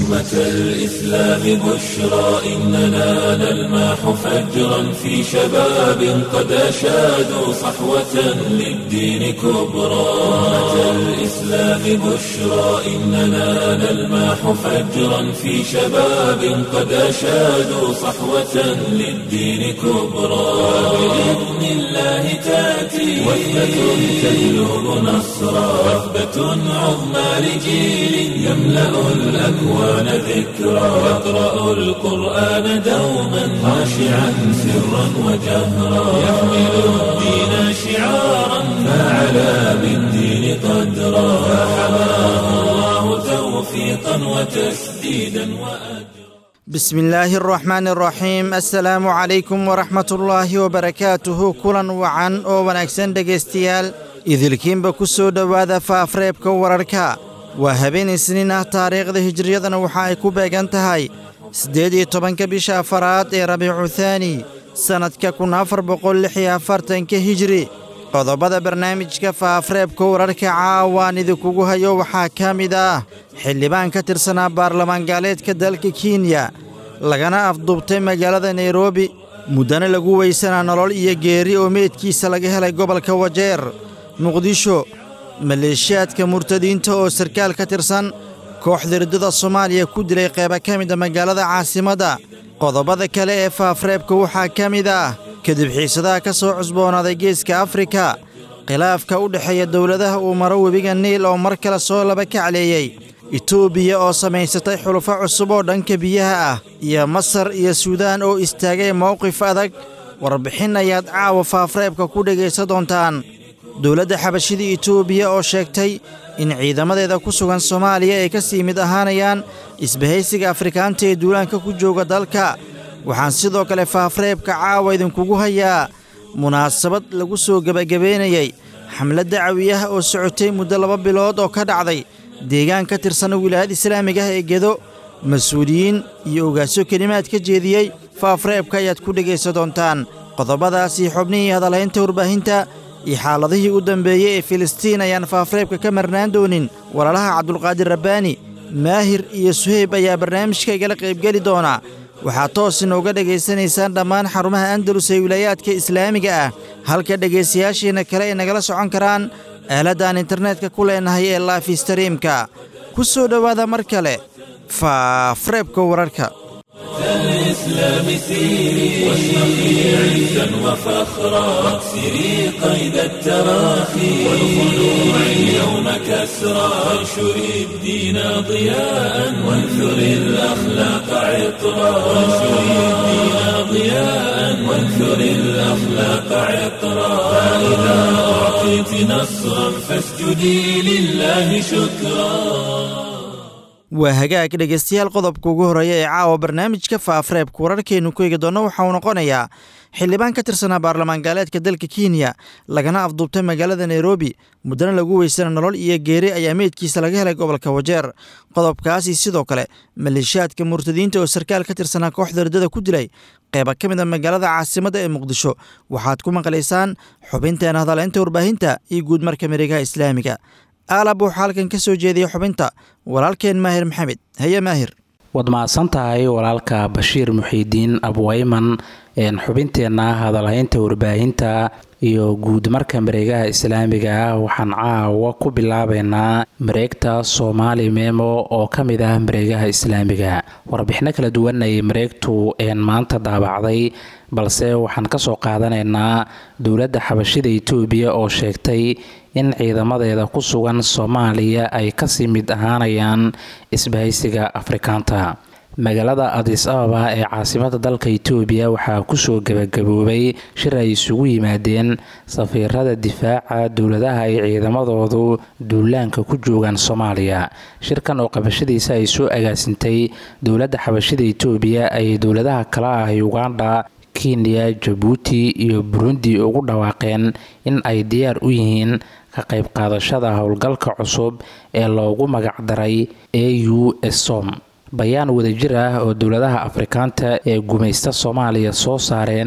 أمة الإسلام بشرى إننا نلمح فجرا في شباب قد أشادوا صحوة للدين كبرى أمة الإسلام بشرى إننا نلمح فجرا في شباب قد أشادوا صحوة للدين كبرى بإذن الله تأتي وثبة تجلب نصرا وثبة عظمى لجيل يملأ الأكوان ذكرا يقرأ القرآن دوما خاشعا سرا وجهرا يحمل الدين شعارا فعلى بالدين قدرا فحماه الله توفيقا وتسديدا وأجرا بسم illaahi araxmaan araxiim assalaamu calaykum waraxmatullaahi wabarakaatuhu kulan wacan oo wanaagsan dhegaystayaal idilkiinba ku soo dhowaada faafreebka wararka waa habeen isniin ah taariikhda hijriyadana waxa ay ku beegan tahay siddeed iyo tobanka bisha afaraad ee rabiicu thaani sannadka kun afar boqol lix iyo afartanka hijri qodobada barnaamijka faafreebka wararka caawaan idinkugu hayo waxaa ka mid ah xildhibaan ka tirsanaa baarlamaan gaaleedka dalka kenya lagana afduubtay magaalada nairobi muddana lagu weysanaa nolol iyo geeri oo meydkiisa laga helay gobolka wajeer muqdisho maleeshiyaadka murtadiinta oo sarkaal ka tirsan kooxda riddada soomaaliya ku dilay qayba ka mida magaalada caasimadda qodobada kale ee faafreebka waxaa ka mid ah kadib xiisadaha ka soo cusboonaaday geeska afrika khilaafka u dhexeeya dowladaha uu maro webiga niil oo mar kale soo laba kacleeyey etoobiya oo samaysatay xulufo cusub oo dhanka biyaha ah iyo masar iyo suudaan oo istaagay mowqif adag warbixin ayaad caawa faafreebka ku dhegaysan doontaan dowladda xabashida etoobiya oo sheegtay in ciidamadeeda ku sugan soomaaliya ay ka sii mid ahaanayaan isbahaysiga afrikaanta ee duulaanka ku jooga dalka waxaan sidoo kale faafreebka caawa idinkugu hayaa munaasabad lagu soo gebagabaynayey xamlad dacawi ah oo socotay muddo laba bilood oo ka dhacday deegaan ka tirsan wilaayada islaamiga ah ee gedo mas-uuliyiin iyo ogaasyo kelimaad ka jeediyey faafreebka ayaad ku dhegaysan doontaan qodobadaasii xubnihii hadalhaynta warbaahinta iyo xaaladihii u dambeeyey ee filistiin ayaan faafreebka ka marnaan doonin walaalaha cabdulqaadir rabbaani maahir iyo suheyb ayaa barnaamijka igala qaybgeli doona waxaad toos inooga dhegaysanaysaan dhammaan xarumaha andalus ee wilaayaadka islaamiga ah halka dhegaystayaashiina kale ay nagala socon karaan aaladaan internetka ku leenahay ee laafi stariimka ku soo dhowaada mar kale faafreebka wararka الإسلام سيري واشرقي عزا وفخرا واكسري قيد التراخي والخلوع اليوم كسرا وانشري الدين ضياء وانثري الأخلاق عطرا وانشري الدين ضياء وانثري الأخلاق عطرا فإذا أعطيت نصرا فاسجدي لله شكرا waa hagaag dhegaystayaal qodobka ugu horreeya ee caawa barnaamijka faafreebka wararkeennu ku eegi doonno waxa uu noqonayaa xildhibaan ka tirsanaa baarlamaan gaaleedka dalka kenya lagana afduubtay magaalada nairobi muddana lagu weysana nolol iyo geeri ayaa meydkiisa laga helay gobolka wajeer qodobkaasi sidoo kale maleeshiyaadka murtadiinta oo sarkaal ka tirsanaa kooxda riddada ku dilay qayba ka mid a magaalada caasimadda ee muqdisho waxaad ku maqlaysaan xubinteena hadaleynta warbaahinta iyo guud marka mareegaha islaamiga aalab wuxuu halkan ka soo jeediyey xubinta walaalkeen maahir maxamed haye maahir waad mahadsan tahay walaalka bashiir muxiidiin abwayman xubinteenna hadalhaynta warbaahinta iyo guud marka mareegaha islaamiga ah waxaan caawa ku bilaabeynaa mareegta soomaali memo oo ka mid ah mareegaha islaamiga warbixino kala duwan ay mareegtu maanta daabacday balse waxaan kasoo qaadanaynaa dowladda xabashida itoobiya oo sheegtay in ciidamadeeda ku sugan soomaaliya ay kasii mid ahaanayaan isbahaysiga afrikaanta magaalada adis ababa ee caasimada dalka itoobiya waxaa kusoo gebagaboobay shir ay isugu yimaadeen safiirada difaaca dowladaha ay ciidamadoodu duulaanka ku joogaan soomaaliya shirkan oo qabashadiisa ay soo agaasintay dowladda xabashida itoobiya ay dowladaha kale ah uganda kenya jabuuti iyo burundi ugu dhawaaqeen in ay diyaar u yihiin ka qayb qaadashada howlgalka cusub ee loogu magacdaray a u som bayaan wadajir ah oo dowladaha afrikaanta ee gumaysta soomaaliya soo saareen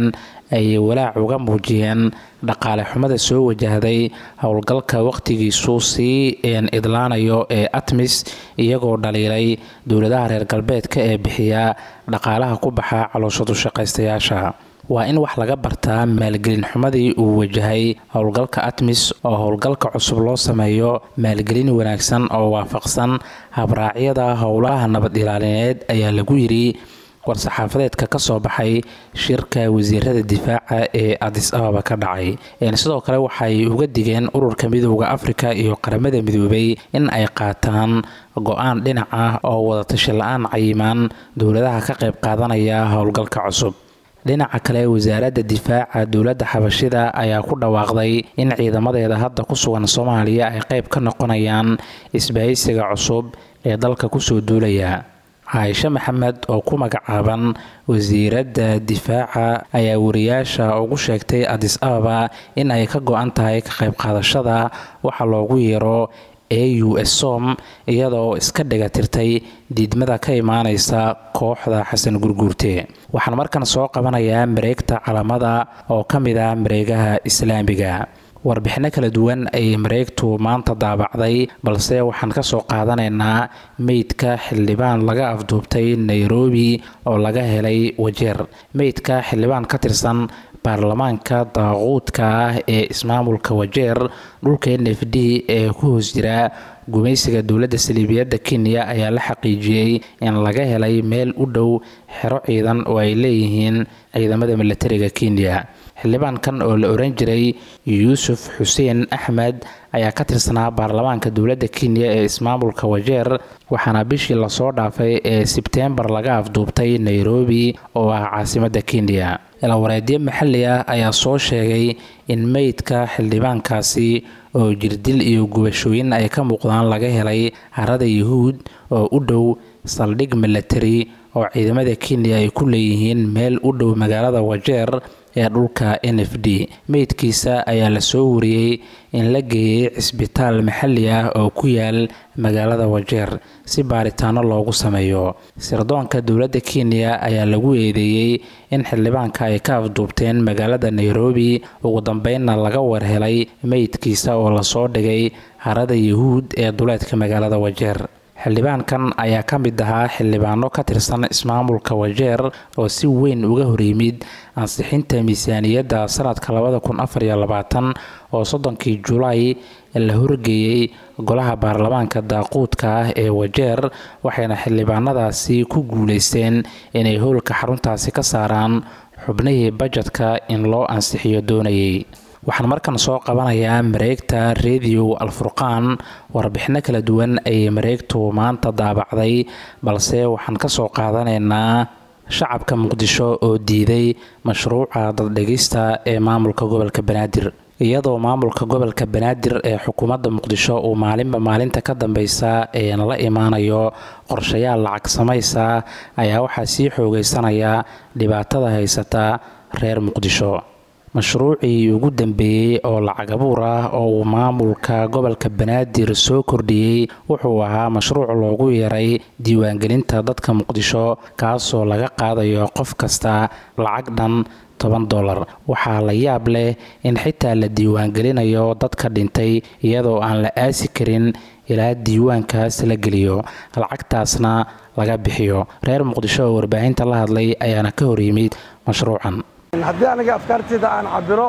ay walaac uga muujiyeen dhaqaale xumada soo wajahday howlgalka wakhtigiisu sii idlaanayo ee atmis iyagoo dhaliilay dowladaha reer galbeedka ee bixiya dhaqaalaha ku baxa calooshadu shaqaystayaasha waa in wax laga bartaa maalgelin xumadii uu wajahay howlgalka atmis oo howlgalka cusub loo sameeyo maalgelin wanaagsan oo waafaqsan habraacyada howlaha nabad ilaalineed ayaa lagu yidhi war-saxaafadeedka ka soo baxay shirka wasiirada difaaca ee adis ababa ka dhacay sidoo kale waxay uga digeen ururka midooda afrika iyo qaramada midoobay in ay qaataan go-aan dhinac ah oo wadatashi la-aan cayimaan dowladaha ka qayb qaadanaya howlgalka cusub dhinaca kale wasaaradda difaaca dowladda xabashida ayaa ku dhawaaqday in ciidamadeeda hadda ku sugan soomaaliya ay qayb ka noqonayaan isbahaysiga cusub ee dalka kusoo duulaya caaishe maxamed oo ku magacaaban wasiiradda difaaca ayaa wariyaasha ugu sheegtay adis ababa in ay ka go-an tahay ka qayb qaadashada waxa loogu yeero a u s som iyadoo iska dhigatirtay diidmada ka imaaneysa kooxda xasan gurguurte waxaan markan soo qabanayaa mareegta calamada oo ka mid ah mareegaha islaamiga warbixino kala duwan ayay mareegtu maanta daabacday balse waxaan ka soo qaadanaynaa meydka xildhibaan laga afduubtay nairobi oo laga helay wajeer meydka xildhibaan ka tirsan baarlamaanka daaquudka ah ee ismaamulka wajeer dhulka n f d ee ku hoos jira gumaysiga dowladda saliibiyadda kenya ayaa la xaqiijiyey in laga helay meel u dhow xero ciidan oo ay leeyihiin ciidamada milatariga kenya xildhibaankan oo la oran jiray yuusuf xuseen axmed ayaa ka tirsanaa baarlamaanka dowladda kenya ee ismaamulka wajeer waxaana bishii lasoo dhaafay ee sebteembar laga afduubtay nairobi oo ah caasimadda kenya ilawareedyo maxalli ah ayaa soo sheegay in meydka xildhibaankaasi oo jirdil iyo gubashooyin ay ka muuqdaan laga helay harada yuhuud oo u dhow saldhig milatari oo ciidamada kenya ay ku leeyihiin meel u dhow magaalada wajeer ee dhulka n f d meydkiisa ayaa lasoo wariyey in la geeyey cisbitaal maxalli ah oo ku yaal magaalada wajeer si baaritaano loogu sameeyo sirdoonka dowladda kenya ayaa lagu eedeeyey in xildhibaanka ay ka afduubteen magaalada nairobi ugu dambeynna laga warhelay meydkiisa oo lasoo dhigay harada yuhuud ee duleedka magaalada wajeer xildhibaankan ayaa ka mid ahaa xildhibaano ka tirsan ismaamulka wajeer oo si weyn uga horyimid ansixinta miisaaniyadda sanadka labada kun afar iyo labaatan oo soddonkii julaay la horgeeyey golaha baarlamaanka daaquudka ah ee wajeer waxayna xildhibaanadaasi ku guuleysteen inay howlka xaruntaasi ka saaraan xubnihii bajetka in loo ansixiyo doonayay waxaan markan soo qabanayaa mareegta rediyo alfurqaan warbixino kala duwan ayay mareegtu maanta daabacday balse waxaan ka soo qaadanaynaa shacabka muqdisho oo diiday mashruuca daddhegista ee maamulka gobolka banaadir iyadoo maamulka gobolka banaadir ee xukuumadda muqdisho uu maalinba maalinta ka dambeysa ee la imaanayo qorshayaal lacag samaysa ayaa waxaa sii xoogeysanaya dhibaatada haysata reer muqdisho mashruucii ugu dambeeyey oo lacag abuur ah oo uu maamulka gobolka banaadir soo kordhiyey wuxuu ahaa mashruuc loogu yeeray diiwaangelinta dadka muqdisho kaasoo laga qaadayo qof kasta lacag dhan toban dolar waxaa la yaab leh in xitaa la diiwaangelinayo dadka dhintay iyadoo aan la aasi karin ilaa diiwaankaas la geliyo lacagtaasna laga bixiyo reer muqdisho oo warbaahinta la hadlay ayaana ka hor yimid mashruucan haddii aniga afkaarteyda aan cabiro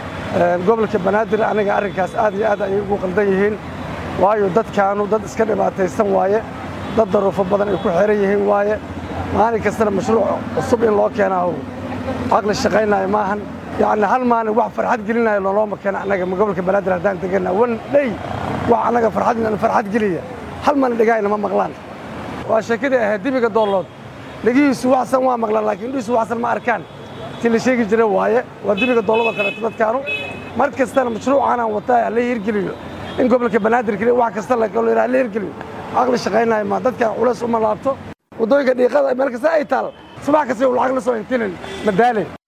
gobolka banaadir aniga arrinkaas aad iyo aad ayay ugu qaldan yihiin waayo dadkaanu dad iska dhibaataysan waaye dad daruufo badan ay ku xiran yihiin waaye maalin kastana mashruuc cusub in loo keenaaho caqli shaqaynaayo maahan yacni hal maalin wax farxad gelinayo loolooma keena annaga gobolka banaadir haddaan tegana wan dhey wax annaga farxad farxad geliya hal maalin dhagaayna ma maqlaan waa sheekadii ahayd dibiga doollood dhegihiisu waxsan waa maqlaan laakiin indhihiisu waxsan ma arkaan ti la sheegi jira waaye waa dibiga doolada kaleeto dadkaanu mar kastana mashruucaanaan wataa hala hirgeliyo in gobolka banaadir keliya wax kasta la hala hirgeliyo caqli shaqaynayo ma dadkan culays uma laabto waddooyinka dhiiqada meel kasta ay taal subax kasta lacag la soo intinin madaale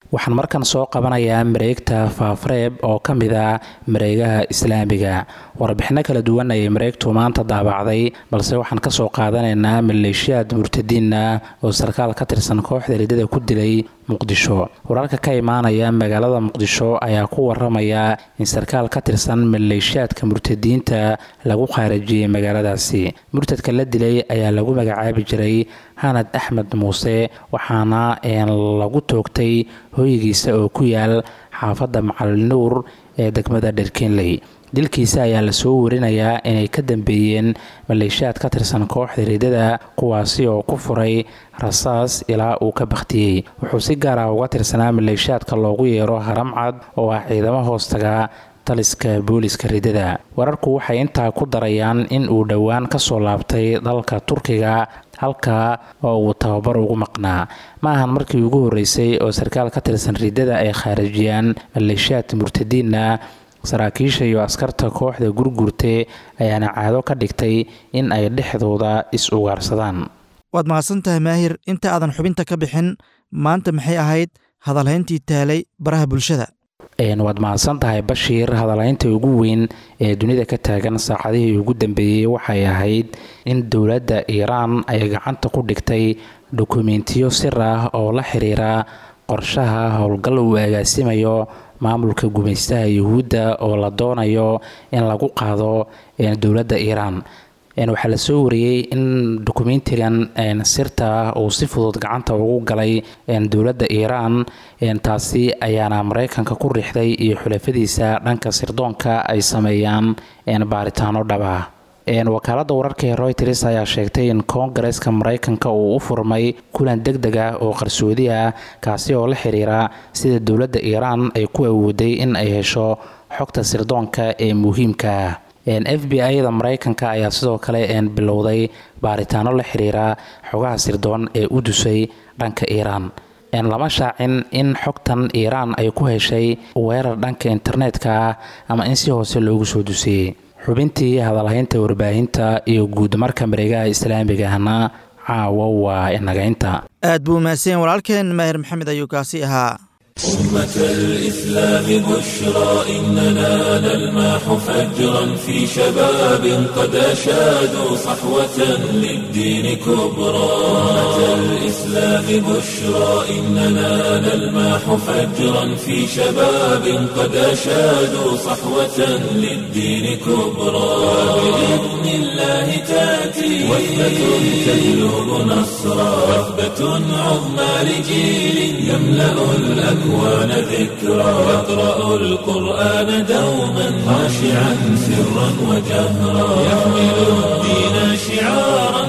waxaan markan soo qabanayaa mareegta faafreeb oo ka mid ah mareegaha islaamiga warbixino kala duwan ayay mareegtu maanta daabacday balse waxaan kasoo qaadanaynaa maleeshiyaad murtadiin ah oo sarkaal ka tirsan kooxda ridada ku dilay muqdisho wararka ka imaanaya magaalada muqdisho ayaa ku waramaya in sarkaal ka tirsan maleeshiyaadka murtadiinta lagu khaarajiyey magaaladaasi murtadka la dilay ayaa lagu magacaabi jiray hanad axmed muuse waxaana lagu toogtay hoygiisa oo ku yaal xaafadda macalin nuur ee degmada dherkenley dilkiisa ayaa lasoo warinayaa inay ka dambeeyeen maleeshiyaad ka tirsan kooxda ridada kuwaasi oo ku furay rasaas ilaa uu ka bakhtiyey wuxuu si gaar ah uga tirsanaa maleeshiyaadka loogu yeero haramcad oo ah ciidamo hoostaga taliska booliska ridada wararku waxay intaa ku darayaan in uu dhowaan kasoo laabtay dalka turkiga halka oo uu tababar ugu maqnaa ma ahan markii ugu horeysay oo sarkaal ka tirsan ridada ay khaarijiyaan maleeshiyaad murtadiina saraakiisha iyo askarta kooxda gurgurte ayaana caado ka dhigtay in ay dhexdooda is-ugaarsadaan waad mahadsan tahay maahir inta aadan xubinta ka bixin maanta maxay ahayd hadalhayntii taalay baraha bulshada waad mahadsan tahay bashiir hadalhaynta ugu weyn ee dunida ka taagan saacadihii ugu dambeeyey waxay ahayd in dowladda iiraan ay gacanta ku dhigtay dukumentiyo sir ah oo la xiriira qorshaha howlgal uu agaasimayo maamulka gumaystaha yuhuudda oo la doonayo in lagu qaado dowladda iiraan waxaa la soo wariyey in dokumentigan sirta ah uu si fudud gacanta ugu galay dowladda iiraan taasi ayaana mareykanka ku riixday iyo xulafadiisa dhanka sirdoonka ay sameeyaan baaritaano dhaba wakaalada wararka ee royters ayaa sheegtay in koongareeska mareykanka uu u furmay kulan deg deg ah oo qarsoodi ah kaasi oo la xiriira sida dowladda iiraan ay ku awooday in ay hesho xogta sirdoonka ee muhiimka ah f b i-da mareykanka ayaa sidoo kale bilowday baaritaano la xiriira xogaha sirdoon ee u dusay dhanka iiraan lama shaacin in xogtan iiraan ay ku heshay weerar dhanka internetka ah ama in si hoose loogu soo dusiyey xubintii hadalhaynta warbaahinta iyo guud marka mareegaha islaamigahna caawa waa inagaynta aad buu mahadsanyen walaalkeen maahir maxamed ayuu kaasi ahaa أمة الإسلام بشرى إننا نلمح فجرا في شباب قد أشادوا صحوة للدين كبرى أمة الإسلام بشرى إننا نلمح فجرا في شباب قد أشادوا صحوة للدين كبرى بإذن الله تأتي وثبة تجلب نصرا وثبة عظمى لجيل يملأ الأكوان الأكوان ذكرى يقرأ القرآن دوما خاشعا سرا وجهرا يحمل الدين شعارا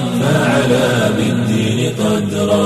فعلى بالدين قدرا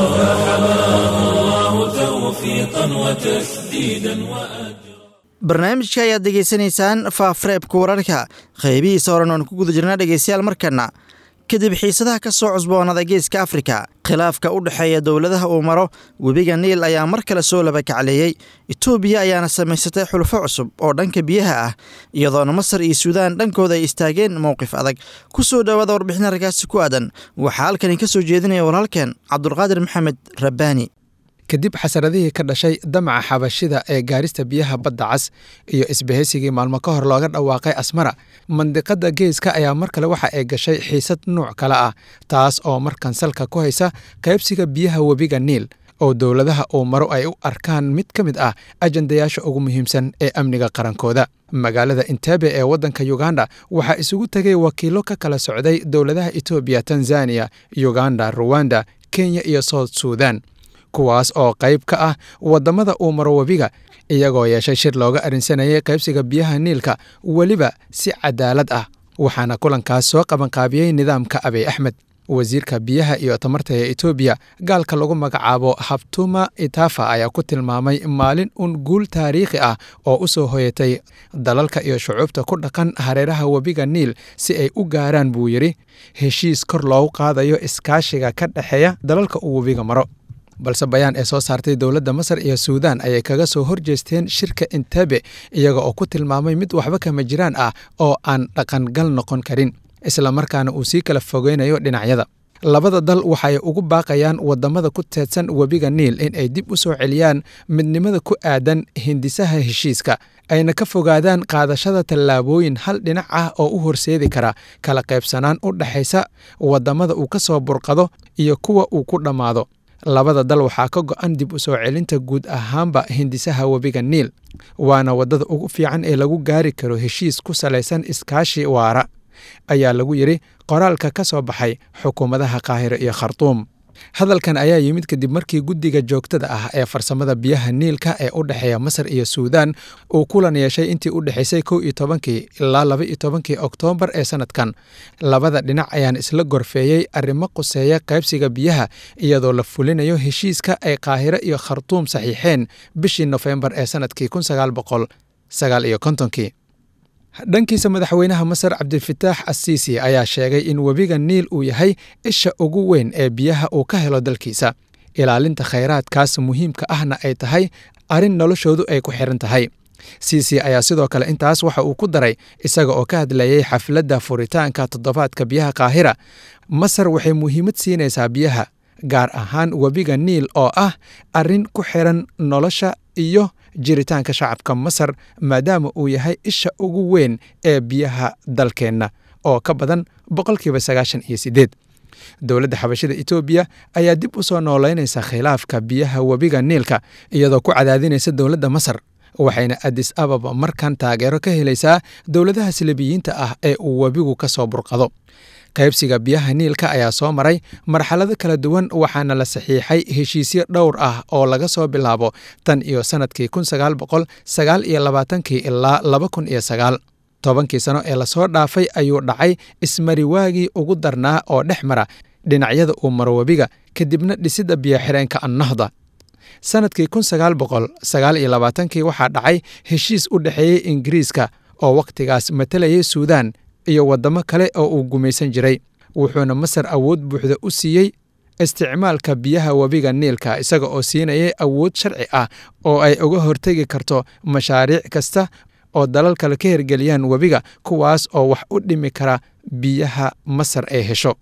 فحماه الله توفيقا وتسديدا وأجرا barnaamijka ayaad degeysanaysaan faafreebka wararka qaybihiisa horan oan ku guda jirnaa dhegeystayaal markana kadib xiisadaha ka soo cusboonada geeska afrika khilaafka u dhexeeya dowladaha uu maro webiga niil ayaa mar kale soo labakacleeyey etoobiya ayaana samaysatay xulfo cusub oo dhanka biyaha ah iyadoona masar iyo suudaan dhankooda ay istaageen mowqif adag ku soo dhowaada warbixin arkaasi ku aadan waxaa halkani ka soo jeedinaya walaalkeen cabdulqaadir maxamed rabbaani kadib xasaradihii ka dhashay damaca xabashida ee gaarista biyaha badda cas iyo isbahaysigii maalmo ka hor looga dhawaaqay asmara mandiqadda geeska ayaa mar kale waxa ay gashay xiisad nuuc kale ah taas oo markan salka ku haysa qaybsiga biyaha webiga niil oo dowladaha uu maro ay u arkaan mid ka mid ah ajandayaasha ugu muhiimsan ee amniga qarankooda magaalada intebe ee waddanka yuganda waxaa isugu tegay wakiilo ka kala socday dowladaha etoobiya tanzaniya yuganda ruwanda kenya iyo south suudan kuwaas oo qayb ka ah waddamada uu maro webiga iyagoo yeeshay shir looga arrinsanayay qaybsiga biyaha niilka weliba si cadaalad ah waxaana kulankaas soo qabanqaabiyey nidaamka abiy axmed wasiirka biyaha iyo tamarta ee etoobiya gaalka lagu magacaabo habtuma itafa ayaa ku tilmaamay maalin un guul taariikhi ah oo u soo hoyatay dalalka iyo shucuubta ku dhaqan hareeraha webiga niil si ay u gaaraan buu yidhi heshiis kor loogu qaadayo iskaashiga ka dhexeeya dalalka uu webiga maro balse bayaan ee soo saartay dowladda masar iyo suudaan ayay kaga soo horjeesteen shirka intebe iyaga oo ku tilmaamay mid waxba kama jiraan ah oo aan dhaqangal noqon karin isla markaana uu sii kala fogeynayo dhinacyada labada dal waxay ugu baaqayaan wadamada ku teedsan webiga niil in ay dib u soo celiyaan midnimada ku aadan hindisaha heshiiska ayna ka fogaadaan qaadashada tallaabooyin hal dhinac ah oo u horseedi kara kala qaybsanaan u dhexaysa wadamada uu ka soo burqado iyo kuwa uu ku dhammaado labada dal waxaa ka go'an dib u soo celinta guud ahaanba hindisaha webiga niil waana waddada ugu fiican ee lagu gaari karo heshiis ku salaysan iskaashi waara ayaa lagu yidhi qoraalka ka soo baxay xukuumadaha qaahiro iyo khartuum hadalkan ayaa yimid kadib markii guddiga joogtada ah ee farsamada biyaha niilka ee u dhexeeya masar iyo suudaan uu kulan yeeshay intii u dhexaysay kow iyo tobankii ilaa laba iyo tobankii oktoobar ee sanadkan labada dhinac ayaan isla gorfeeyey arrimo quseeya qaybsiga biyaha iyadoo la fulinayo heshiiska ay qaahiro iyo khartuum saxiixeen bishii nofembar ee sanadkii kun sagaal boqol sagaal iyo kontonkii dhankiisa madaxweynaha masar cabdilfataax asiisi ayaa sheegay in webiga niil uu yahay isha ugu weyn ee biyaha uu ka helo dalkiisa ilaalinta khayraadkaas muhiimka ahna ay tahay arrin noloshoodu ay ku xiran tahay siisi ayaa sidoo kale intaas waxa uu ku daray isaga oo ka hadlayay xafladda furitaanka toddobaadka biyaha kaahira masar waxay muhiimad siinaysaa biyaha gaar ahaan webiga niil oo ah arrin ku xiran nolosha iyo jiritaanka shacabka masar maadaama uu yahay isha ugu weyn ee biyaha dalkeenna oo ka badan boqolkiiba sagaashan iyo siddeed dowladda xabashida etoobiya ayaa dib u soo noolaynaysa khilaafka biyaha webiga niilka iyadoo ku cadaadinaysa dowladda masar waxayna adis ababa markan taageero ka helaysaa dowladaha silibiyiinta ah ee uu webigu ka soo burqado qaybsiga biyaha niilka ayaa soo maray marxalado kala duwan waxaana la saxiixay heshiisyo dhowr ah oo laga soo bilaabo tan iyo sannadkii kun sagaal boqol sagaal iyo labaatankii ilaa laba kun iyo sagaal tobankii sano ee lasoo dhaafay ayuu dhacay ismariwaagii ugu darnaa oo dhex mara dhinacyada uu maro webiga kadibna dhisidda biyoxireenka annahda sannadkii kun sagaal boqol sagaal iyo labaatankii waxaa dhacay heshiis u dhexeeyey ingiriiska oo wakhtigaas matalayay suudaan iyo waddamo kale oo uu gumaysan jiray wuxuuna masar awood buuxda u siiyey isticmaalka biyaha webiga niilka isaga oo siinayay awood sharci ah oo ay uga hortegi karto mashaariic kasta oo dalal kale ka hirgeliyaan webiga kuwaas oo wax u dhimi kara biyaha masar ay hesho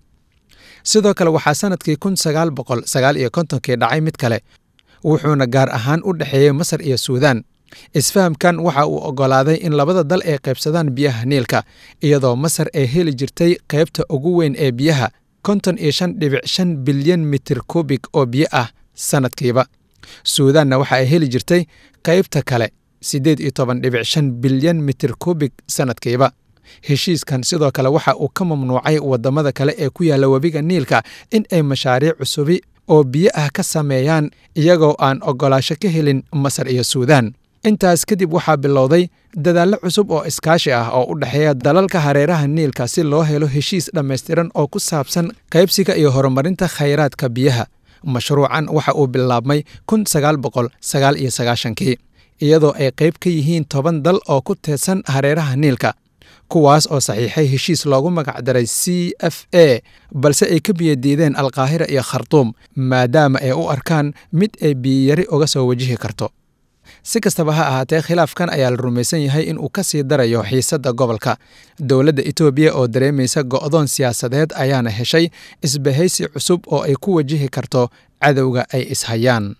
sidoo kale waxaa sannadkii kun sagaal boqol sagaal iyo kontonkii dhacay mid kale wuxuuna gaar ahaan u dhexeeyey masar iyo suudaan isfahamkan waxa uu oggolaaday in labada dal ay qaybsadaan biyaha niilka iyadoo masar ay heli jirtay qaybta ugu weyn ee biyaha konton iyo shan dhibic shan bilyan mitir kubig oo biyo ah sannadkiiba suudaanna waxa ay heli jirtay qaybta kale siddeed iyo toban dhibic shan bilyan mitir kubig sannadkiiba heshiiskan sidoo kale waxa uu ka mamnuucay waddamada kale ee ku yaalla webiga niilka in ay mashaariic cusubi oo biyo ah ka sameeyaan iyagoo aan oggolaasho ka helin masar iyo suudaan intaas kadib waxaa bilowday dadaallo cusub oo iskaashi ah oo u dhexeeya dalalka hareeraha niilka si loo helo heshiis dhammaystiran oo ku saabsan qaybsiga iyo horumarinta khayraadka biyaha mashruucan waxa uu bilaabmay kun sagaal boqol sagaal iyo sagaashankii iyadoo ay qayb ka yihiin toban dal oo ku teedsan hareeraha niilka kuwaas oo saxiixay heshiis loogu magacdaray c f a balse ay ka biyadiideen alkaahira iyo khartuum maadaama ay u arkaan mid ay biyiyari uga soo wajihi karto si kastaba ha ahaatee khilaafkan ayaa la rumaysan yahay in uu ka sii darayo xiisadda gobolka dowladda etoobiya oo dareemaysa go'doon siyaasadeed ayaana heshay isbahaysi cusub oo ay ku wajihi karto cadowga ay ishayaan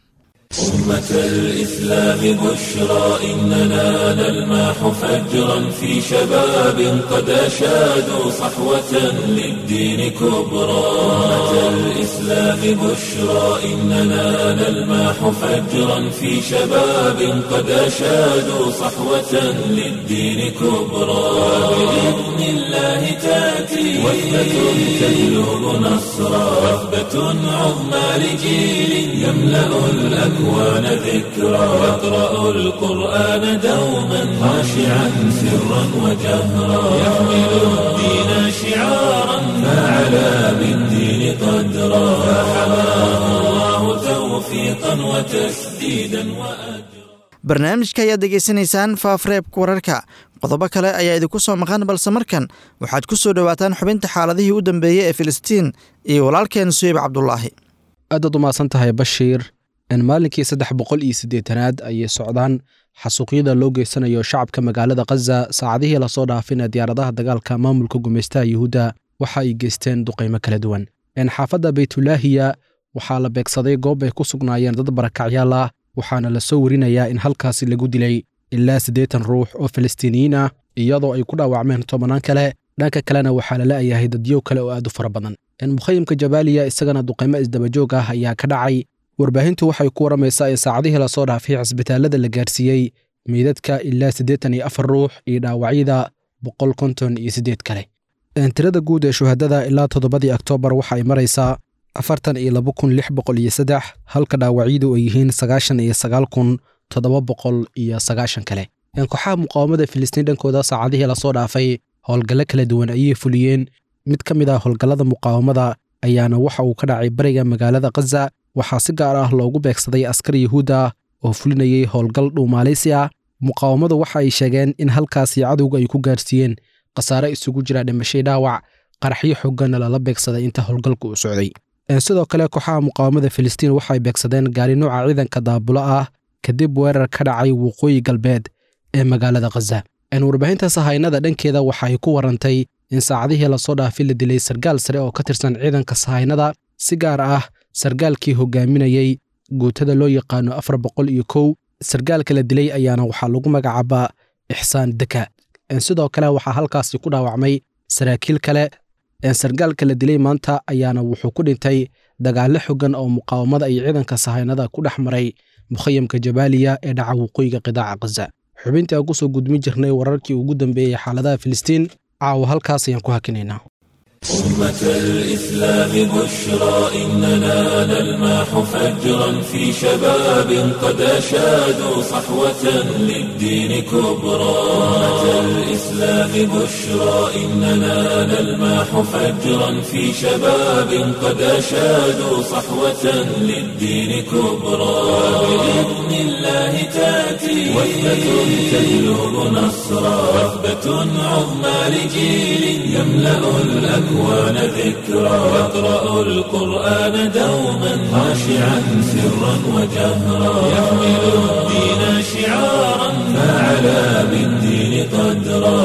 أمة الإسلام بشرى إننا نلماح فجرا في شباب قد أشادوا صحوة للدين كبرى أمة الإسلام بشرى إننا نلماح فجرا في شباب قد أشادوا صحوة للدين كبرى وبإذن الله تأتي وثبة تجلب نصرا وثبة عظمى لجيل يملأ الأكوان ذكرى يقرأ القرآن دوما خاشعا سرا وجهرا يحمل الدين شعارا فعلى بالدين قدرا فحماه الله توفيقا وتسديدا وأجرا barnaamijka ayaad degeysanaysaan faafreebka wararka qodobo kale ayaa idinku soo maqan balse markan waxaad ku soo dhowaataan xubinta xaaladihii u dambeeyey ee filistiin iyo walaalkeen suyib cabdulaahi aadaad umahadsan tahay bashiir maalinkii saddex boqol iyo siddeetanaad ayay socdaan xasuuqyada loo geysanayo shacabka magaalada khaza saacadihii lasoo dhaafina diyaaradaha dagaalka maamulka gumaystaha yuhuudda waxa ay geysteen duqaymo kala duwan xaafadda baytulaahiya waxaa la beegsaday goob ay ku sugnaayeen dad barakacyaal ah waxaana la soo warinayaa in halkaasi lagu dilay ilaa siddeetan ruux oo falastiiniyiin ah iyadoo ay ku dhaawacmeen tobannaan kale dhanka kalena waxaa la la'yahay dadyow kale oo aad u fara badan mukhayimka jabaaliya isagana duqaymo isdabajoog ah ayaa ka dhacay warbaahintu waxay ku warramaysaa in saacadihii lasoo dhaafay cisbitaallada la gaarsiiyey meydadka ilaa siddeetan iyo afar ruux iyo dhaawacyada boqol konton iyo siddeed kale tirada guud ee shuhadada ilaa toddobadii oktoobar waxa ay maraysaa afartan iyo laba kun lix boqol iyo saddex halka dhaawacyadu ay yihiin sagaashan iyo sagaal kun toddoba boqol iyo sagaashan kale kooxaha muqaawamada filistiin dhankooda saacadihii lasoo dhaafay howlgallo kala duwan ayay fuliyeen mid ka mid ah howlgallada muqaawamada ayaana waxa uu ka dhacay bariga magaalada khaza waxaa si gaar ah loogu beegsaday askar yuhuud ah oo fulinayay howlgal dhuumaalaysi ah muqaawamadu waxa ay sheegeen in halkaasi cadowga ay ku gaarsiiyeen khasaare isugu jira dhimashay dhaawac qaraxyo xooganna lala beegsaday inta howlgalku u socday sidoo kale kooxaha muqaawamada filistiin waxay beegsadeen gaari nooca ciidanka daabulo ah kadib weerar ka dhacay waqooyi galbeed ee magaalada khaza warbaahinta sahaynada dhankeeda waxay ku warantay in saacadihii lasoo dhaafay la dilay sargaal sare oo ka tirsan ciidanka sahaynada si gaar ah sargaalkii hogaaminayey guutada loo yaqaano afar boqol iyo kow sargaalka la dilay ayaana waxaa lagu magacaabaa ixsaan deka sidoo kale waxaa halkaasi ku dhaawacmay saraakiil kale sargaalka la dilay maanta ayaana wuxuu ku dhintay dagaallo xogan oo muqaawamada iyo ciidanka sahaynada ku dhex maray mukhayamka jabaaliya ee dhaca waqooyiga qidaaca khaza xubintii aan kusoo gudmin jirnay wararkii ugu dambeeyey xaaladaha filistiin caawa halkaas ayaan ku hakinaynaa أمة الإسلام بشرى إننا نلمح فجرا في شباب قد أشادوا صحوة للدين كبرى أمة الإسلام بشرى إننا نلمح فجرا في شباب قد أشادوا صحوة للدين كبرى بإذن الله تأتي وثبة تجلب نصرا وثبة عظمى لجيل يملأ الأكوان الأكوان ذكرى يقرأ القرآن دوما خاشعا سرا وجهرا يحمل الدين شعارا فعلى بالدين قدرا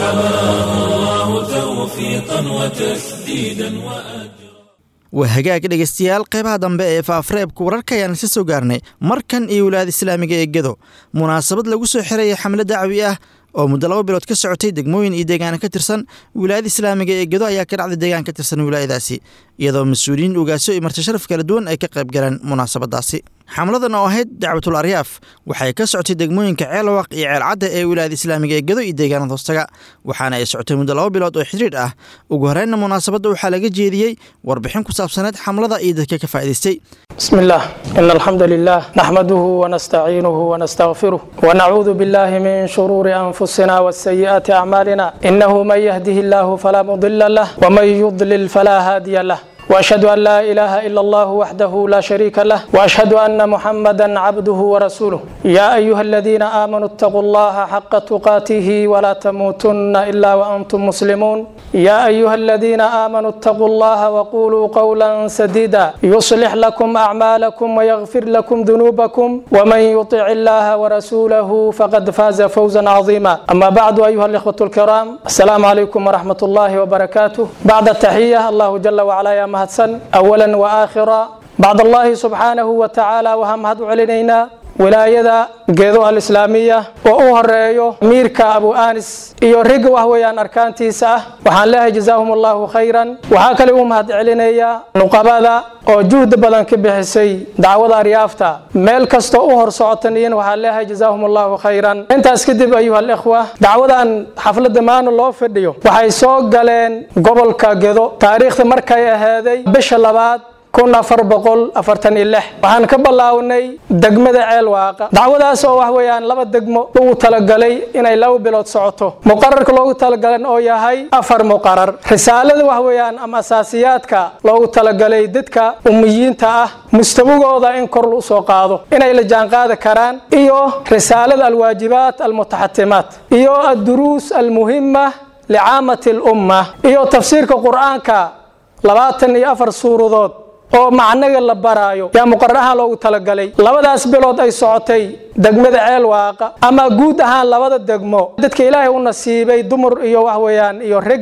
فحماه الله توفيقا وتسديدا وأجرا waa hagaag dhegaystayaal qeybaha dambe ee faafreebka wararka ayaan isa soo gaarnay markan iyo wilaayada islaamiga ee gedo munaasabad lagu soo xiraya xamle dacwi ah oo muddo laba bilood ka socotay degmooyin iyo deegaana ka tirsan wilaayada islaamiga ee gedo ayaa ka dhacday deegaan ka tirsan wilaayadaasi iyadoo mas-uuliyiin ugaasyo iyo marti sharaf kala duwan ay ka qayb galeen munaasabadaasi xamladan oo ahayd dacwatul aryaaf waxay ka socotay degmooyinka ceelwaq iyo ceelcadda ee wilaayada islaamiga ee gedo iyo deegaanada hoostaga waxaana ay socotay muddo laba bilood oo xidhiidh ah ugu horreynna munaasabadda waxaa laga jeediyey warbixin ku saabsaneed xamlada iyo dadka ka faa'idaystay بسم الله إن الحمد لله نحمده ونستعينه ونستغفره ونعوذ بالله من شرور أنفسنا والسيئات أعمالنا إنه من يهده الله فلا مضل له ومن يضلل فلا هادي له واشهد ان لا اله الا الله وحده لا شريك له واشهد ان محمدا عبده ورسوله يا ايها الذين امنوا اتقوا الله حق تقاته ولا تموتن الا وانتم مسلمون يا ايها الذين امنوا اتقوا الله وقولوا قولا سديدا يصلح لكم اعمالكم ويغفر لكم ذنوبكم ومن يطع الله ورسوله فقد فاز فوزا عظيما اما بعد ايها الاخوه الكرام السلام عليكم ورحمه الله وبركاته بعد التحيه الله جل وعلا يا mahadsan awalan wa aakhira bacd allahi subxaanahu wa tacaala waxaan mahad u celinaynaa wilaayada geedo alislaamiya oo u horeeyo miirka abu anis iyo riga wax weeyaan arkaantiisa ah waxaan leehay jazaahum allahu khayran waxaa kale u mahad celinayaa nuqabada oo juhdi badan ka bixisay dacwada aryaafta meel kastoo u hor socotan iyana waxaan leehay jazaahum allahu khayran intaas kadib ayuha alikhwa dacwadan xafladda maana loo fadhiyo waxay soo galeen gobolka gedo taariikhda markay ahaaday bisha labaad kun afar boqol afartan iyo lix waxaan ka bilaawnay degmada ceel waaqa dacwadaas oo wax weeyaan laba degmo ugu talagalay inay laba bilood socoto muqararka loogu talagalan oo yahay afar muqarar risaalada wax weeyaan ama asaasiyaadka loogu talagalay dadka ummiyiinta ah mustawigooda in kor u soo qaado inay la jaanqaadi karaan iyo risaalada alwaajibaat almutaxatimaat iyo adduruus almuhima licaamati lumma iyo tafsiirka qur-aanka labaatan iyo afar suuradood oo macnaga la baraayo yaa muqarar ahaan loogu talagalay labadaas bilood ay socotay degmada ceel waaqa ama guud ahaan labada degmo dadka ilaahay u nasiibay dumar iyo wax weeyaan iyo ragga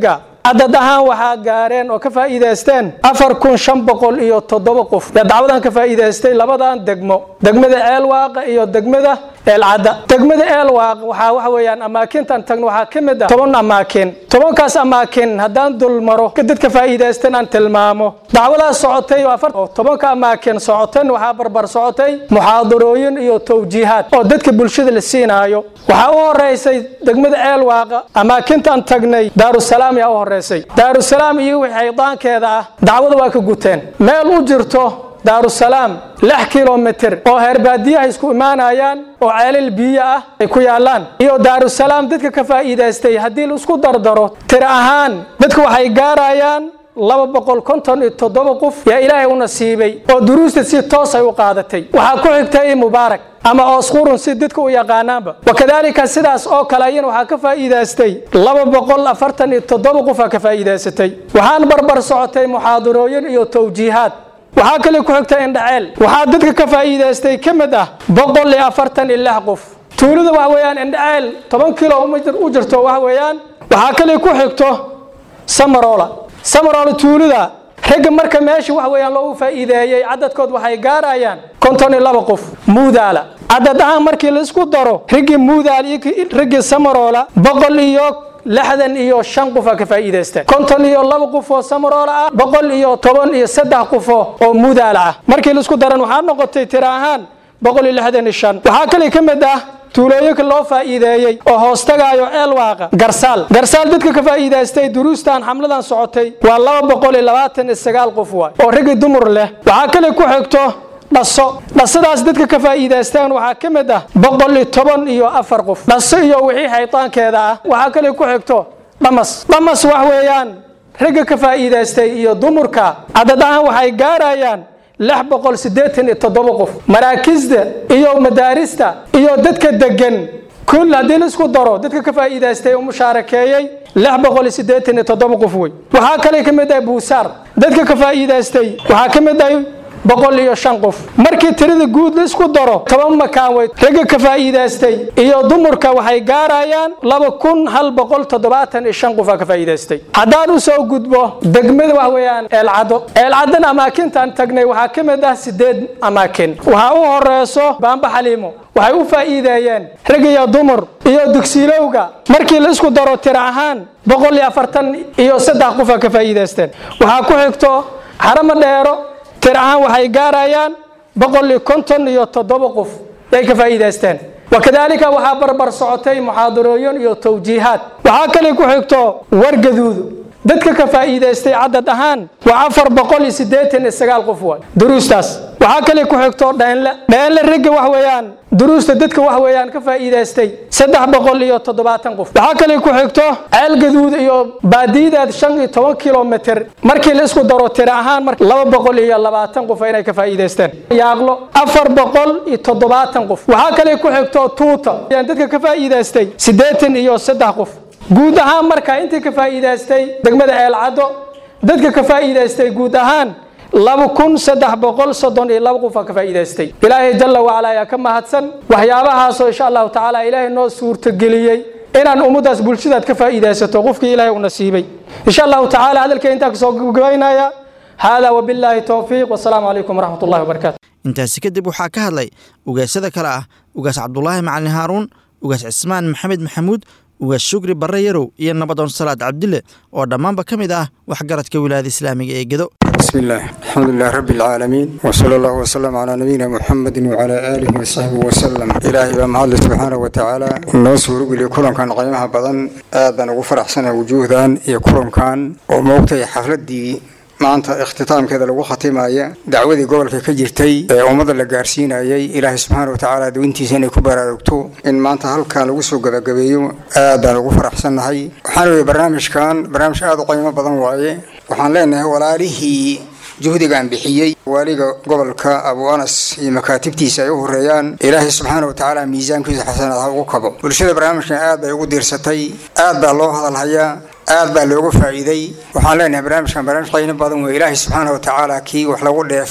cadad ahaan waxaa gaareen oo ka faa'iidaysteen afar kun shan boqol iyo toddoba qof yaa dacwadan ka faa'iidaystay labadan degmo degmada ceelwaaqa iyo degmada eelcadda degmada eelwaaq waxaa waxa weeyaan amaakintan tagno waxaa ka mid ah toban amaakin tobankaas amaakin haddaan dulmaro dadka faa'iidaystan aan tilmaamo dacwadaas socotay oo tobanka amaakin socotan waxaa barbar socotay muxaadarooyin iyo towjiihaad oo dadka bulshada la siinaayo waxaa u horeysay degmada ceelwaaqa amaakintaan tagnay daarusalaam yaa u horeysay daarusalaam iyo wixii xaydaankeeda ah dacwada waa ka guteen meel u jirto daarusalaam lix kilomitir oo heerbaadiyaha isku imaanayaan oo ceelal biyo ah ay ku yaalaan iyo daarusalaam dadka ka faa'iidaystay haddii la isku dardaro tiro ahaan dadka waxay gaarayaan laba boqol konton iyo toddoba qof yaa ilaahay u nasiibay oo duruusta si toos ay u qaadatay waxaa ku xigtay mubaarak ama oosqurun si dadka u yaqaanaanba wakadaalika sidaas oo kale ayana waxaa ka faa'iidaystay laba boqol afartan iyo toddoba qofaa ka faa'iidaysatay waxaan barbar socotay muxaadarooyin iyo towjiihaad waxaa kale ku xigta indhaceel waxaa dadka ka faa'iidaystay ka mid ah boqol iyo afartan iyo lix qof tuulada waxa weeyaan indhaceel toban kilo u jirto waxa weeyaan waxaa kale ku xigto samarola samarola tuulada ragga marka meesha waxa weeyaan loogu faa'iideeyey cadadkood waxay gaarayaan konton iyo laba qof muudaala cadad ahaan markii la isku daro raggii muudaal iyo raggii samarola boqol iyo lixdan iyo shan qof aa ka faa'iidaysta konton iyo laba qof oo samaroola ah boqol iyo toban iyo saddex qof oo muudaala ah markii la isku daran waxaa noqotay tiro ahaan boqol iyo lixdan iyo shan waxaa kale ka mid ah tuulooyinka loo faa'iideeyey oo hoostagaayo eelwaaqa garsaal garsaal dadka ka faa'iidaystay duruustan xamladan socotay waa laba boqol iyo labaatan iyo sagaal qof waay oo raggi dumur leh waxaa kale ku xigto dhaso dhasadaas dadka ka faa'iidaystaan waxaa ka mid ah boqol iyo toban iyo afar qof dhaso iyo wixii xaytaankeeda ah waxaa kale ku xigto dhamas dhamas wax weeyaan ragga ka faa'iidaystay iyo dumurka cadad ahaan waxay gaarayaan lix boqol siddeetan iyo toddoba qof maraakisda iyo madaarista iyo dadka degan kul haddii la isku daro dadka ka faa'iidaystay oo mushaarakeeyey lix boqol iyo siddeetan iyo toddoba qof wey waxaa kale ka mid ah buusaar dadka ka faa'iidaystay waxaa ka mid ah boqol iyo shan qof markii tirada guud la isku daro toban makaan wey ragga ka faa'iidaystay iyo dumurka waxay gaarayaan laba kun hal boqol toddobaatan iyo shan qof aa ka faa'iidaystay haddaan u soo gudbo degmada wax weeyaan eelcaddo eelcaddana amaakintaan tagnay waxaa ka mid ah sideed amaakin waxaa u horeyso baamba xaliimo waxay u faa'iideeyeen rag iyo dumur iyo dugsilowga markii la isku daro tiro ahaan boqol iyo afartan iyo saddex qof aa ka faa'iidaysteen waxaa ku xigto xaramo dheero tir ahaan waxay gaarayaan boqol iyo konton iyo toddoba qof yay ka faa'iidaysteen wakadaalika waxaa barbar socotay muxaadarooyin iyo towjiihaad waxaa kale ku xigto wargaduudu dadka ka faa'iidaystay cadad ahaan waa afar boqol iyo siddeetan iyo sagaal qof waay duruustaas waxaa kale ku xigto dheenle dheenle ragga wax weeyaan duruusta dadka wax weeyaan ka faa'iidaystay saddex boqol iyo toddobaatan qof waxaa kale ku xigto ceel gaduud iyo baadiyideed shan iyo toban kilomitr markii la isku daro tiro ahaan mar laba boqol iyo labaatan qof inay ka faa'iidaysteen yaaqlo afar boqol iyo toddobaatan qof waxaa kale ku xigto tuuta dadka ka faa'iidaystay siddeetan iyo saddex qof guud ahaan markaa intii ka faa'iidaystay degmada eelcaddo dadka ka faa'iidaystay guud ahaan laba kun saddex boqol soddon iyo laba qof aa ka faa'iidaystay ilaahay jalla wacala ayaa ka mahadsan waxyaabahaasoo insha allahu tacaala ilaahay noo suurtageliyey inaan ummaddaas bulshadaad ka faa'iidaysato qofkii ilaahay u nasiibay insha allahu tacaala hadalkay intaa kasoo gabagabaynaya haadaa wabillaahi towfiiq wasalaamu calaykum waraxmat ullahi wabarakaatu intaasi kadib waxaa ka hadlay ugaasada kale ah ugaas cabdulaahi macalin haaruun ugaas cismaan maxamed maxamuud ugaas shugri barre yarow iyo nabadoon salaad cabdille oo dhammaanba ka mid ah waxgaradka wilaayada islaamiga ee gedo بسم الله الحمد لله رب العالمين وصلى الله وسلم على نبينا محمد وعلى آله وصحبه وسلم إلهي بما الله سبحانه وتعالى نو سورق لي كلهم كان قيمها بدن آدن وفرح سنة وجودا يكلهم كان وموقتي حفلتي maanta ikhtitaamkeeda lagu khatimaaya dacwadii gobolka ka jirtay ee ummada la gaarsiinayay ilaahay subxaana wa tacaala dawintiisa inay ku baraarugto in maanta halkan lagu soo gabagabeeyo aadaan ugu faraxsannahay waxaan weye barnaamijkan barnaamij aada u qiimo badan waaye waxaan leenahay walaalihii juhdigan bixiyey waaliga gobolka abu anas iyo makaatibtiisa ay u horeeyaan ilaahay subxaana wa tacaala miisaankiisa xasanaad ha ugu kabo bulshada barnaamijkan aad bay ugu diirsatay aad baa loo hadalhayaa aad baa looga faa'iiday waxaan leenahay barnaamijkan barnaamij qiimo badan wey ilaahay subxaana wa tacaala kii wax lagu dheefo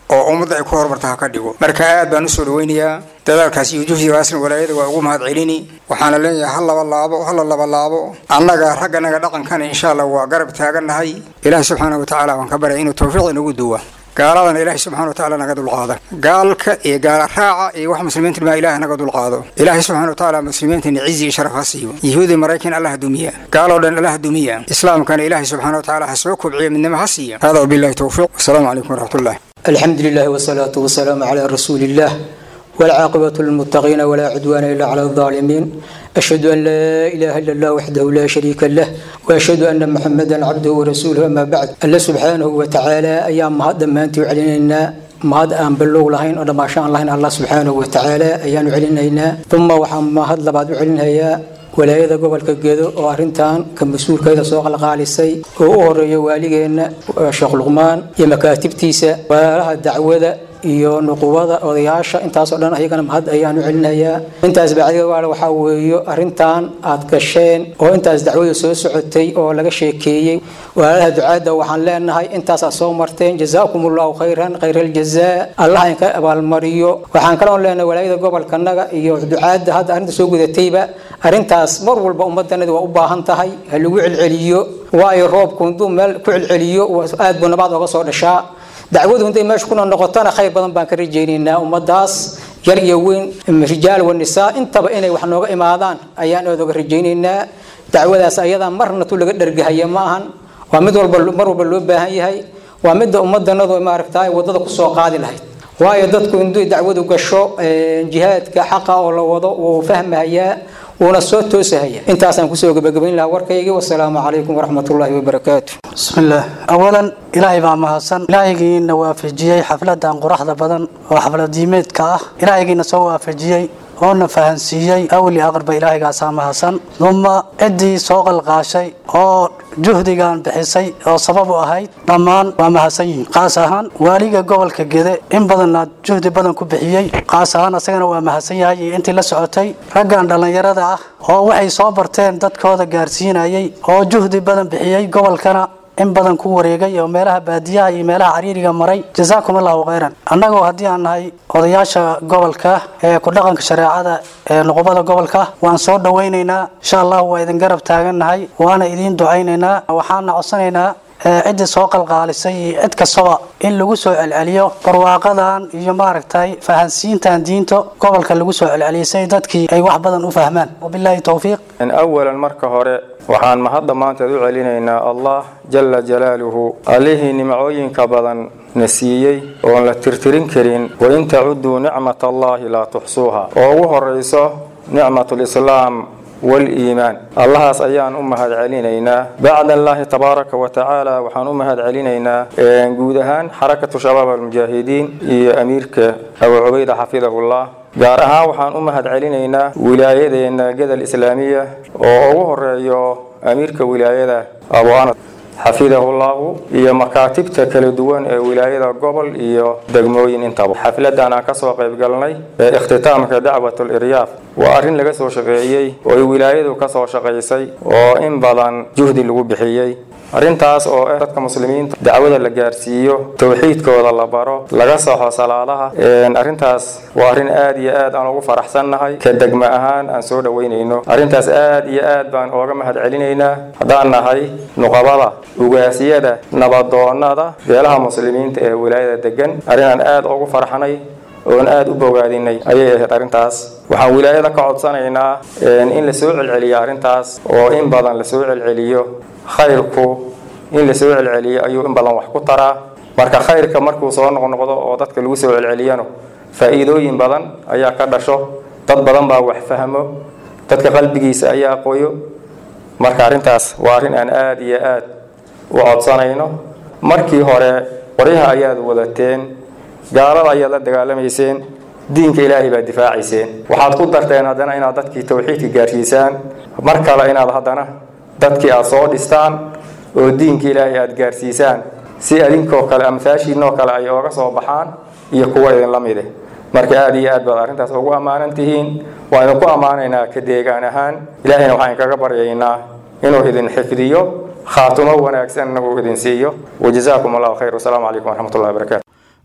oo ummadda ay ku horumarta ha ka dhigo marka aad baan usoo dhaweynayaa dadaalkaas iyo juhdigaasna walaayada waa ugu mahad celini waxaana leeyahay hal laba laabo hala laba laabo annaga ragganaga dhaqankana insha allah waa garab taagannahay ilaahi subxaana watacaala waan ka baryay inuu tawfiiq inagu duwa gaaladana ilaahay subxana watacaala naga dulqaada gaalka iyo gaala raaca iyo wax muslimiinta maa ilaah naga dulqaado ilaahay subxana watacaala muslimiintana cizi iyo sharaf ha siiyo yahuudi maraykan allah dumiya gaaloo dhan allah dumiya islaamkana ilaahay subxana watacaala ha soo kobciya midnimo ha siiya hada wabillahi towfiiq wasalaamu calaykum waraxmatullah الحمد لله والصلاة والسلام على رسول الله والعاقبة للمتقين ولا عدوان إلا على الظالمين أشهد أن لا إله إلا الله وحده لا شريك له وأشهد أن محمدا عبده ورسوله أما بعد الله سبحانه وتعالى أيام هذا ما أنت علينا mahad aan bilow lahayn oo dhammaashaan lahayn allah subxaanahu watacaala ayaanu celinaynaa uma waxaan mahad labaad u celinayaa walaayada gobolka gedo oo arintan ka mas-uulkeeda soo qalqaalisay oo u horeeya waaligeenna sheekh luqmaan iyo makaatibtiisa walaalaha dacwada iyo nuqubada odayaasha intaasoo dhan ayagana mahad ayaanu celinayaa intaas bacdiga waale waxaa weeyo arrintan aad gasheen oo intaas dacwada soo socotay oo laga sheekeeyey walaalaha ducaadda waxaan leenahay intaasaa soo marteen jazaakum allahu khayran khayra aljazaa allah inka abaalmariyo waxaan kaloon leenahay walaayada gobolkanaga iyo ducaadda hadda arrinta soo gudatayba arrintaas mar walba ummadanadi waa u baahan tahay ha lagu celceliyo waayo roobku hadduu meel ku celceliyo aad buu nabaad oga soo dhashaa dacwadu intay meesha kuna noqotona khayr badan baan ka rajaynaynaa ummadaas yar iyo weyn rijaal wa nisaa intaba inay wax nooga imaadaan ayaan aad oga rajaynaynaa dacwadaas ayadaa marna tu laga dhargahaya ma ahan waa mid walba mar walba loo baahan yahay waa midda ummadanadu maaragta wadada kusoo qaadi lahayd waayo dadku intuu dacwadu gasho jihaadka xaqa oo la wado wuu fahmahayaa wuuna soo toosahaya intaasaan kusoo gabagabayn lahaa warkaygii wasalaamu calaykum waraxmatullaahi wabarakaatu بسم الله أولا إلهي بaa mahadsan ilaahigiina waafajiyey xafladan quraxda badan oo xaflad diimeedka ah ilaahigiina soo waafajiyey oona fahansiiyey awli aqrba ilaahigaasaa mahadsan uma ciddii soo qalqaashay oo juhdigan bixisay oo sabab u ahayd dhammaan waa mahadsan yihiin qaas ahaan waaliga gobolka gede in badanna juhdi badan ku bixiyey qaas ahaan asagana waa mahadsan yahay iyo intii la socotay raggan dhallinyarada ah oo waxay soo barteen dadkooda gaarsiinayay oo juhdi badan bixiyey gobolkana in badan ku wareegay oo meelaha baadiyaha iyo meelaha cariiriga maray jazaakum allahu khayran annagoo haddii aan nahay odayaasha gobolka ee ku dhaqanka shareecada ee nuqubada gobolka waan soo dhawaynaynaa insha allahu waa idin garab taagannahay waana idiin ducaynaynaa waxaana codsanaynaa ciddii soo qalqaalisay iyo cid kastaba in lagu soo celceliyo barwaaqadan iyo maaragtay fahansiintan diinta gobolka lagu soo celcelisay dadkii ay wax badan u fahmaan wabilaahi towfiiq awalan marka hore waxaan mahad dhammaanteed u celinaynaa allah jala jalaaluhu allihii nimcooyinka badan na siiyey oon la tirtirin karin wain tacuduu nicmat allahi laa tuxsuuha oo ugu horayso nicmat lislaam waliimaan allahaas ayaan u mahad celinaynaa bacda allaahi tabaaraka wa tacaala waxaan u mahad celinaynaa guud ahaan xarakatu shabaab almujaahidiin iyo amiirka abu cubayda xafidahullah gaar ahaan waxaan u mahad celinaynaa wilaayadeena gedel islaamiya oo ugu horeeyo amiirka wilaayada abu anas xafidahullahu iyo makaatibta kala duwan ee wilaayada gobol iyo degmooyin intaba xafladan aan kasoo qayb galnay ee ikhtitaamka dacwatul iryaaf waa arrin laga soo shaqeeyey oo ay wilaayadu kasoo shaqaysay oo in badan juhdi lagu bixiyey arrintaas oo ah dadka muslimiinta dacwada la gaarsiiyo towxiidkooda la baro laga saxo salaadaha arrintaas waa arrin aad iyo aad aan ugu faraxsannahay ka degma ahaan aan soo dhoweynayno arrintaas aad iyo aad baan ooga mahad celinaynaa haddaan nahay nuqabada ugaasiyada nabadoonada beelaha muslimiinta ee wilaayada degan arrinaan aad ugu farxnay oon aad u bogaadinay ayay ahayd arrintaas waxaan wilaayada ka codsanaynaa in la soo celceliyo arrintaas oo in badan la soo celceliyo khayrku in la soo celceliyo ayuu in badan wax ku taraa marka khayrka markuu soo noqnoqdo oo dadka lagu soo celceliyano faa'iidooyin badan ayaa ka dhasho dad badan baa wax fahmo dadka qalbigiisa ayaa qoyo marka arrintaas waa arrin aan aad iyo aad u codsanayno markii hore qoryaha ayaad wadateen gaalada ayaad la dagaalamayseen diinka ilaahay baad difaacayseen waxaad ku darteen haddana inaad dadkii towxiidka gaarsiisaan mar kale inaad haddana dadkii aad soo dhistaan oo diinka ilaahay aad gaarsiisaan si adinkoo kale amhaashiinoo kale ay ooga soo baxaan iyo kuwa idinla mide marka aad iyo aad baad arrintaas ugu ammaanan tihiin waa idinku ammaanaynaa ka deegaan ahaan ilaahayna waxaan kaga baryaynaa inuu idin xifdiyo khaatumo wanaagsanna uu idin siiyo wajazaakum allahu khayr wasalaamu calaykum waraxmatullahi wabarakaatu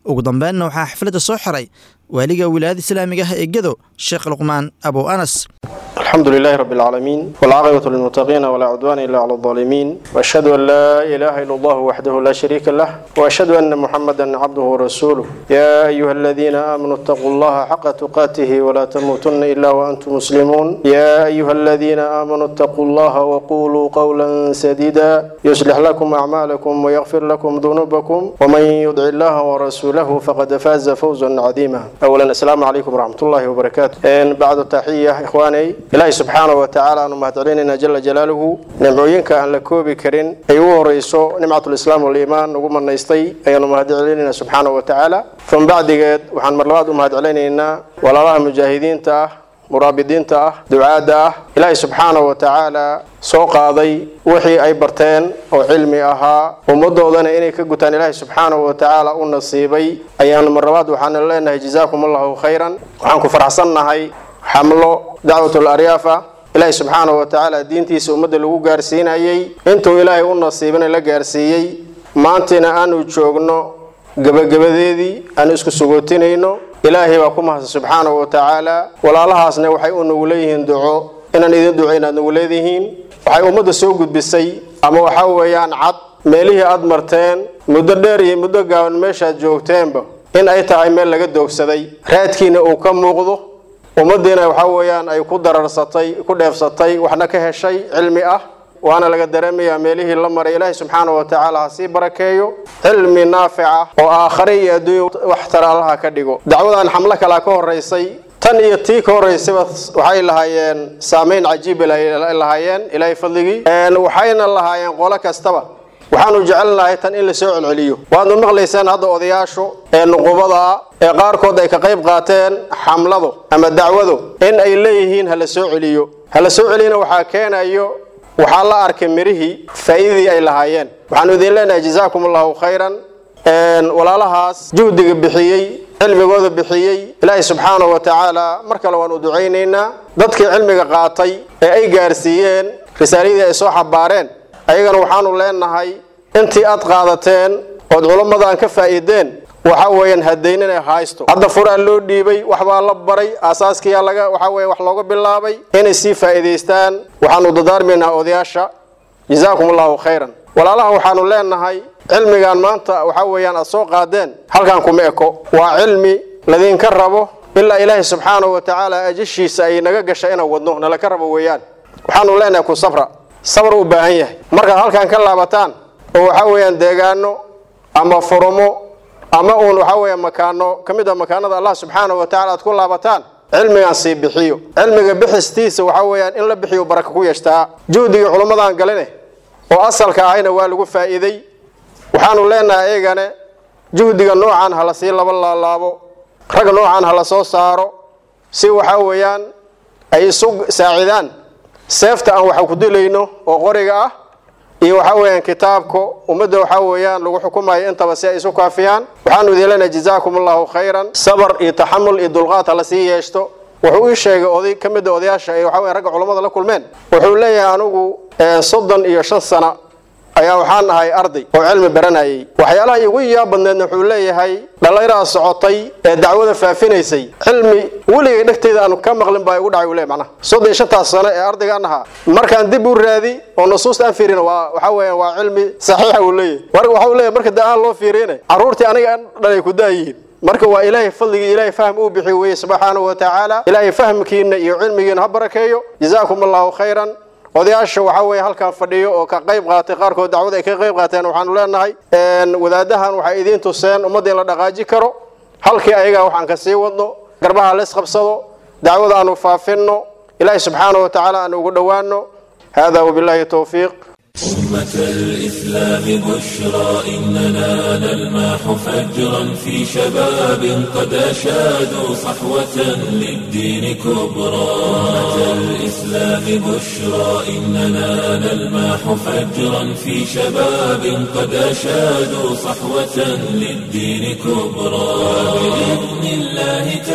ugu dambeynna waxaa xafladda soo xiray waaliga wilaayada islaamiga ah ee gedo sheekh luqmaan abow anas الحمد لله رب العالمين والعاقبة للمتقين ولا عدوان إلا على الظالمين وأشهد أن لا إله إلا الله وحده لا شريك له وأشهد أن محمدا عبده ورسوله يا أيها الذين آمنوا اتقوا الله حق تقاته ولا تموتن إلا وأنتم مسلمون يا أيها الذين آمنوا اتقوا الله وقولوا قولا سديدا يصلح لكم أعمالكم ويغفر لكم ذنوبكم ومن يطع الله ورسوله فقد فاز فوزا عظيما أولا السلام عليكم ورحمة الله وبركاته بعد التحية إخواني ilaahay subxaana wa tacaala aanu mahadcelinayna jala jalaaluhu nimcooyinka aan la koobi karin ay ugu horeyso nimcatulislaam waliimaan ugu manaystay ayaanu mahadcelinayna subxaana wa tacaala uma bacdigeed waxaan mar labaad u mahadcelinaynaa walaalaha mujaahidiinta ah muraabidiinta ah ducaadda ah ilaahay subxaana wa tacaala soo qaaday wixii ay barteen oo cilmi ahaa ummadoodana inay ka gutaan ilaahay subxaana wa tacaala u nasiibay ayaanu mar labaad waxaana leenahay jazaakum allahu khayran waxaan ku faraxsannahay xamlo dacwatul aryaafa ilaahay subxaana wa tacaala diintiisa ummadda lagu gaarsiinayey intuu ilaahay u nasiibana la gaarsiiyey maantina aanu joogno gebagabadeedii aanu isku sugootinayno ilaahay baa ku mahadsan subxaana wa tacaala walaalahaasna waxay u nagu leeyihiin duco inaan idin duco inaad nagu leedihiin waxay ummadda soo gudbisay ama waxa weeyaan cad meelihii aad marteen muddo dheer iyo muddo gaaban meeshaad joogteenba in ay tahay meel laga doogsaday raadkiina uu ka muuqdo ummaddiina waxa weeyaan ay ku dararsatay ku dheefsatay waxna ka heshay cilmi ah waana laga dareemayaa meelihii la maray ilaahay subxaana wa tacaala ha sii barakeeyo cilmi naafica oo aakhare iyo adduunya wax tara allaha ka dhigo dacwadan xamlo kalaa ka horeysay tan iyo tii ka horeysayba waxay lahaayeen saameyn cajiiba lahaayeen ilaahay fadligii waxayna lahaayeen qolo kastaba waxaanu jecelnahay tan in la soo celceliyo waadnu maqlaysaan hadda odayaashu ee nuqubada ah ee qaarkood ay ka qayb qaateen xamladu ama dacwadu in ay leeyihiin hala soo celiyo hala soo celiyana waxaa keenayo waxaa la arkay mirihii faa'iidadii ay lahaayeen waxaanu idin leenahay jazaakum allahu khayran walaalahaas juhdiga bixiyey cilmigooda bixiyey ilaahay subxaana wa tacaala mar kale waanu ducaynaynaa dadkii cilmiga qaatay ee ay gaarsiiyeen risaaladii ay soo xabaareen ayagana waxaanu leenahay intii aad qaadateen ood culammadan ka faa'iideen waxa weeyaan hadaynin ay haysto hadda furaa loo dhiibay waxbaa la baray aasaaskiyaa laga waxa weeye wax looga bilaabay inay sii faa'iidaystaan waxaanu dadaarmaynaa odayaasha jazaakum allahu khayran walaalaha waxaanu leenahay cilmigan maanta waxa weeyaan aad soo qaadeen halkan kuma eko waa cilmi ladinka rabo ilaa ilaahay subxaana wa tacaala ajashiisa ay naga gasha inaan wadno nalaka rabo weeyaan waxaanu leenahay ku sabra sabr u baahan yahay markaad halkan ka laabataan oo waxa weeyaan deegaano ama furumo ama uun waxa weeya makaano ka mid a makaanada allah subxaana wa tacala aad ku laabataan cilmigan sii bixiyo cilmiga bixistiisa waxa weeyaan in la bixiyo baraka ku yeeshtaa juhdigii culammadan galine oo asalka ahayna waa lagu faa'iiday waxaanu leenahay eegane juhdiga noocan ha la sii laba laalaabo rag noocan ha la soo saaro si waxa weeyaan ay isu saacidaan seefta aan waxa ku dilayno oo qoriga ah iyo waxa weeyaan kitaabka ummadda waxa weeyaan lagu xukumayo intaba si ay isu kaafiyaan waxaanu idin leenahay jazaakum allahu khayran sabar iyo taxamul iyo dulqaad ha la sii yeeshto wuxuu ii sheegay oday ka mid a odayaasha ay waxa weyan ragga culammada la kulmeen wuxuu leeyahay anigu soddon iyo shan sano ayaa waxaan ahay arday oo cilmi baranayay waxyaalaha igu yaab badneedna wuxuu leeyahay dhallinyarada socotay ee dacwada faafinaysay cilmi weligay dhegteyda aanu ka maqlin baa igu dhacay uu leeyahy macnaha soddon iyo shantaas sano ee ardaygaan ahaa markaan dib u raadi oo nusuusta aan fiirina waa waxa weeyaan waa cilmi saxiixa uu leeyahay mar waxa uu leeyahay marka da-aan loo fiiriyana carruurtii aniga dhalay ku daayihiin marka waa ilaahay fadligii ilaahay fahm uu bixiy weeye subxaanahu wa tacaala ilaahay fahmkiina iyo cilmigiina ha barakeeyo jazaakum allahu khayran odayaasha waxa weeye halkan fadhiyo oo ka qayb qaatay qaarkood dacwada ay ka qayb qaateen waxaanu leenahay wadaadahan waxay idiin tuseen ummadda in la dhaqaaji karo halkii ayagaa waxaan ka sii wadno garbaha la isqabsado dacwada aanu faafinno ilaahay subxaanahu wa tacaala aan ugu dhowaano hada wabillahi towfiiq أمة الإسلام بشرى إننا نلمح فجرا في شباب قد أشادوا صحوة للدين كبرى أمة الإسلام بشرى إننا نلمح فجرا في شباب قد أشادوا صحوة للدين كبرى بإذن الله تأتي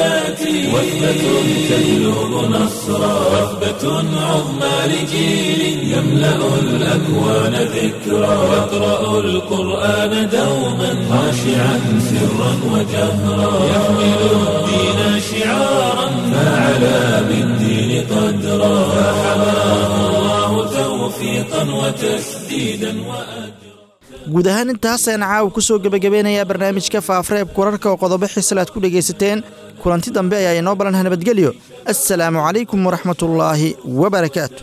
وثبة تجلب نصرا وثبة عظمى لجيل يملأ الأكوان ذكرا يقرأ القرآن دوما خاشعا سرا وجهرا يحمل الدين شعارا فعلى بالدين قدرا فحماه الله توفيقا وتسديدا وأجرا guud ahaan intaasaan caawa ku soo gebagabeynayaa barnaamijka faafareebka wararka oo qodobo xisal aad ku dhegaysateen kulanti dambe ayaa inoo balanha nabadgelyo assalaamu calaykum waraxmatullaahi wabarakaatu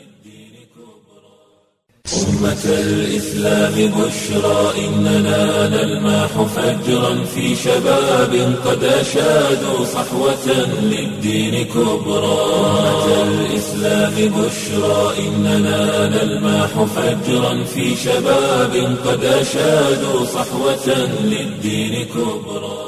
أمة الإسلام بشرى إننا نلمح فجرا في شباب قد أشادوا صحوة للدين كبرى أمة الإسلام بشرى إننا نلمح فجرا في شباب قد أشادوا صحوة للدين كبرى